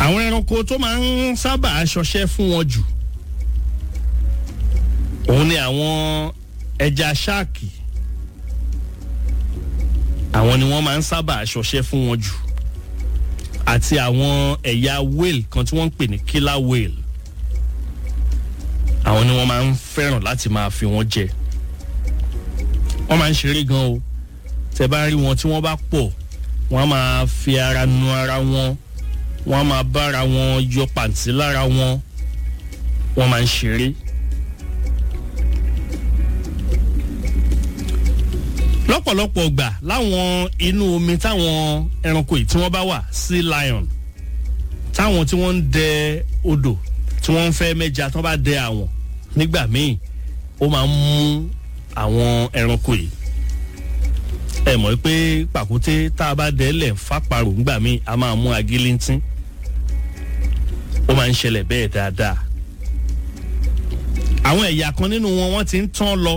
àwọn ẹranko tó máa ń sábà ṣọṣẹ́ fún wọn jù òun ni àwọn ẹja ṣáàkì àwọn ni wọ́n máa ń sábà ṣọṣẹ́ fún wọn jù àti àwọn ẹ̀yà whale kan tí wọ́n ń pè ní killer whale àwọn ni wọ́n máa ń fẹ́ràn láti máa fi wọ́n jẹ wọ́n máa ń ṣeré gan o tẹ bá rí wọn tí wọ́n bá pọ̀ wọ́n á máa fi ara nu ara wọn wọ́n á máa bára wọn yọ pàǹtí lára wọn wọ́n máa ń ṣeré. lọ́pọ̀lọpọ̀ gbà láwọn inú omi táwọn ẹranko yìí tí wọ́n bá wà sea lion táwọn tí wọ́n ń dẹ odò tí wọ́n ń fẹ́ mẹ́ja tí wọ́n bá dẹ àwọn nígbà míì ó máa ń mú àwọn ẹranko yìí ẹ mọ̀ pé pàkúté tá a bá dẹ lẹ̀ fáparò nígbà míì a máa mú agílíntín ó máa ń ṣẹlẹ̀ bẹ́ẹ̀ dáadáa àwọn ẹ̀yà kan nínú wọn wọ́n ti ń tán lọ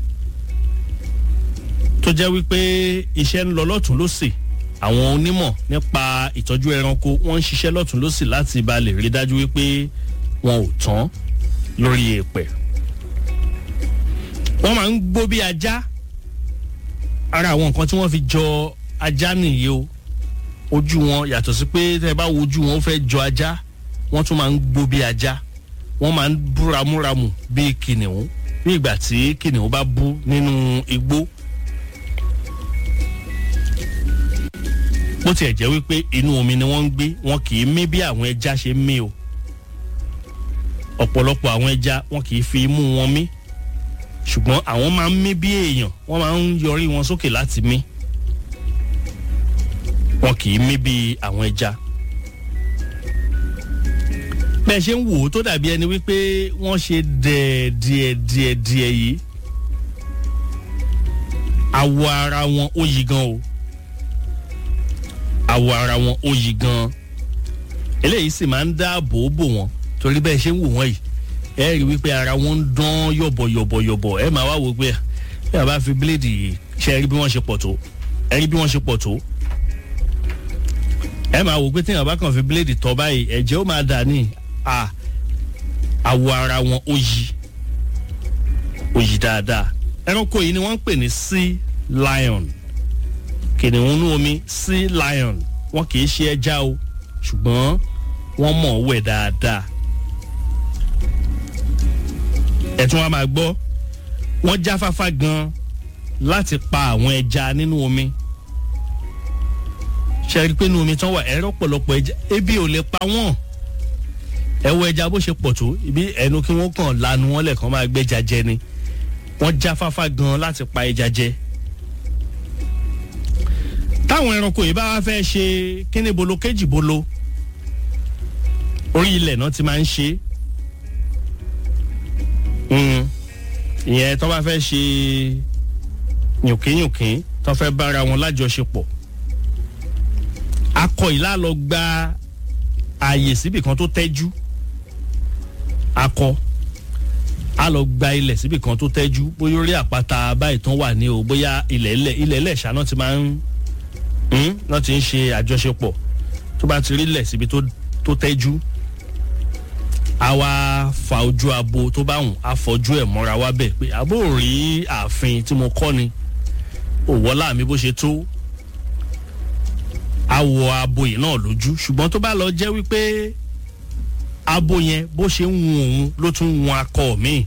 tó jẹ́ wípé iṣẹ́ ń lọ lọ́tún lọ́sì àwọn onímọ̀ nípa ìtọ́jú ẹranko wọ́n ń ṣiṣẹ́ lọ́tún lọ́sì láti ba lè rí dájú wípé wọn ò tán lórí èèpẹ̀. wọ́n máa ń gbó bí ajá ara àwọn nǹkan tí wọ́n fi jọ ajá nìyí o ojú wọn yàtọ̀ sí pé tẹ́ ẹ bá wo ojú wọn ó fẹ́ jọ ajá wọ́n tún máa ń gbó bí ajá wọ́n máa ń bú ramúramù bí kìnìún ní ìgbà tí kìnìún bá bú nínú igbó. bó tiẹ̀ jẹ́ wípé inú omi ni wọ́n ń gbé wọn kì í mí bí àwọn ẹja ṣe ń mí o ọ̀pọ̀lọpọ̀ àwọn ẹja wọn kì í fi imú wọn mí ṣùgbọ́n àwọn máa ń mí bí èèyàn wọ́n máa ń yọrí wọn sókè láti mí wọn kì í mí bí àwọn ẹja bẹ́ẹ̀ ṣe ń wò ó tó dàbí ẹni wípé wọ́n ṣe dẹ̀ díẹ̀ díẹ̀ díẹ̀ yìí awọ ara wọn ó yí gan o awọ ara wọn ó yí gan eléyìí sì máa ń dáàbò bò wọn torí bẹ́ẹ̀ ṣe ń wò wọ́n yìí ẹ rí wípé ara wọn ń dán yọ̀bọ̀yọ̀bọ̀yọ̀bọ̀ ẹ máa wá wò pé bí a bá fi bíléèdì yìí ṣe ẹ rí bí wọ́n ṣe pọ̀ tó ẹ rí bí wọ́n ṣe pọ̀ tó ẹ máa wò pé tí èèyàn bá kàn fi bíléèdì tọ́ báyìí ẹ̀jẹ̀ ó máa dà ní à awọ ara wọn ó yí ó yí dáadáa ẹranko yìí ni wọ́n ń pè ní sea lion kìnìún inú omi sea lion wọn kì í ṣe ẹja o ṣùgbọ́n wọ́n mọ̀ ọ́ wẹ̀ dáadáa ẹ̀tún wa máa gbọ́ wọ́n jáfáfá gan láti pa àwọn ẹja nínú omi ṣe rí i pé nínú omi tán wà ẹ̀rọ pọ̀lọpọ̀ ẹja ebi ò lè pa wọ́n ẹ wo ẹja bó ṣe pọ̀ tó ibi ẹnu kí wọ́n kàn lanu wọn lẹ́ẹ̀kan máa gbẹ́ja jẹ ni wọ́n jáfáfá gan láti pa ẹja jẹ táwọn ẹranko yìí bá wá fẹ́ ṣe kíní bolo kéjì bolo orí ilẹ̀ náà ti máa ń ṣe ìyẹn tó bá fẹ́ ṣe yùnkínyùnkín tó fẹ́ bára wọn lájọṣepọ̀ akọ ìlà lọ gba ààyè síbì kan tó tẹ́jú akọ a lọ gba ilẹ̀ síbì kan tó tẹ́jú bóyá orí àpáta báyìí tán wà ní o bóyá ilẹ̀ ilẹ̀ ilẹ̀ ilẹ̀ ṣáná ti máa ń náà ti ń ṣe àjọṣepọ̀ tó bá ti rí lẹ̀ síbi tó tẹ́jú a wá fa ojú abo tó bá wùn a fọjú ẹ̀ mọ́ra wá bẹ̀ pé àbó rí ààfin tí mo kọ́ ni òwọ́lá mi bó ṣe tó a wọ abo yìí náà lójú ṣùgbọ́n tó bá lọ jẹ́ wípé abo yẹn bó ṣe ń wun òun ló tún wun akọ mi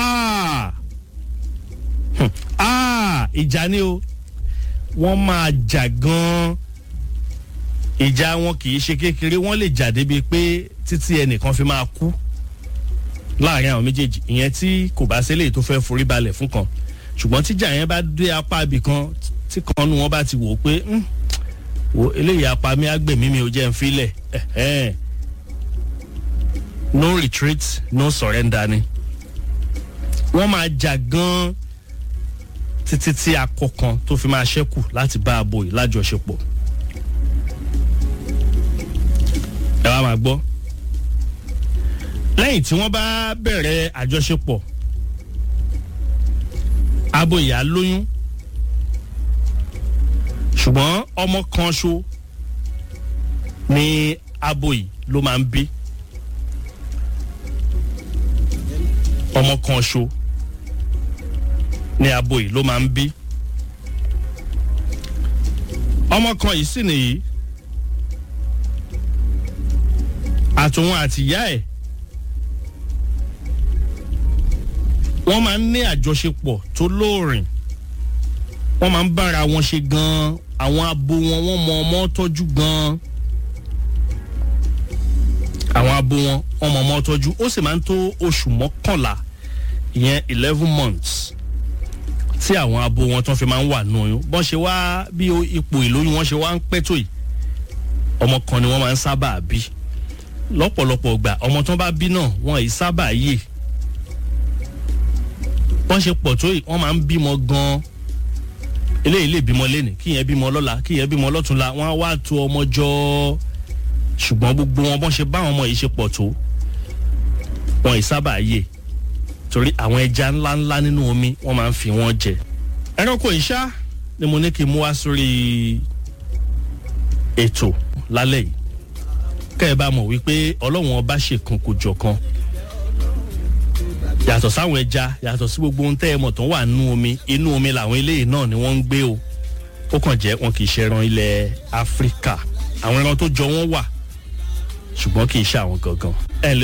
ìjà ni o wọ́n máa jà gan-an ìjà wọn kì í ṣe kékeré wọ́n lè jà débi pé títí ẹnìkan fi máa kú láàrin àwọn méjèèjì ìyẹn tí kò bá sílẹ̀ tó fẹ́ forí balẹ̀ fún kan ṣùgbọ́n tíjà yẹn bá dé apá ibì kan tí kan nu wọn bá ti wò ó pé wo eléyìí apá mi àgbẹ̀mí mi ò jẹ́ ń filẹ̀ no retreat no surrender ni wọ́n máa jà gan-an títí tí akọ kan tó fi máa ṣẹ́kù láti bá abo yìí lájọṣepọ̀. ẹ wá máa gbọ́ lẹ́yìn tí wọ́n bá bẹ̀rẹ̀ àjọṣepọ̀ abo ìyá lóyún ṣùgbọ́n ọmọ kan ṣo ni abo yìí ló máa ń bí ọmọ kan ṣo ní abo yìí ló máa ń bí ọmọ kan yìí sì nìyí àtòun àtìyá ẹ̀ wọ́n máa ń ní àjọṣepọ̀ tó lóòrìn wọ́n máa ń bára wọn ṣe gan-an àwọn abo wọn wọ́n mọ ọmọ tọ́jú gan-an àwọn abo wọn wọ́n mọ ọmọ tọ́jú ó sì máa ń tó oṣù mọ́kànlá ìyẹn eleven months tí àwọn abo wọn tán fi máa ń wà nù oyún bọ́n ṣe wá bí ipò ìlóyún wọn ṣe wá ń pẹ́ tó yìí ọmọ kan ni wọ́n máa ń sábà bí lọ́pọ̀lọpọ̀ gbà ọmọ tán bá bí náà wọn ì sábà yè wọ́n ṣe pọ̀ tó yìí wọ́n máa ń bímọ gan-an eléyìí lè bímọ lẹ́nì kíyẹn bímọ lọ́la kíyẹn bímọ lọ́túnla wọ́n á wá tó ọmọ jọ ṣùgbọ́n gbogbo wọn bọ́n ṣe bá àwọn ọmọ yìí ṣe pọ̀ tó wọn ì sábà yè torí àwọn ẹja ńláńlá nínú omi wọ́n máa ń fi wọ́n jẹ. ẹranko ìṣá ni mo ní kí n mú wá sórí ètò lálẹ́ yìí kẹ́ ẹ bá mọ̀ wípé ọlọ́run ọba ṣèkan kò jọ̀kan yàtọ̀ sáwọn ẹja yàtọ̀ sí gbogbo ohun tẹ́ ẹ mọ̀ tó wà nínú omi inú omi làwọn eléyìí náà ni wọ́n ń gbé o ó kàn jẹ́ wọn kì í ṣe ẹran ilẹ̀ áfíríkà àwọn ẹran tó jọ wọ́n wà ṣùgbọ́n kì í ṣe àwọn gangan ẹ̀ lè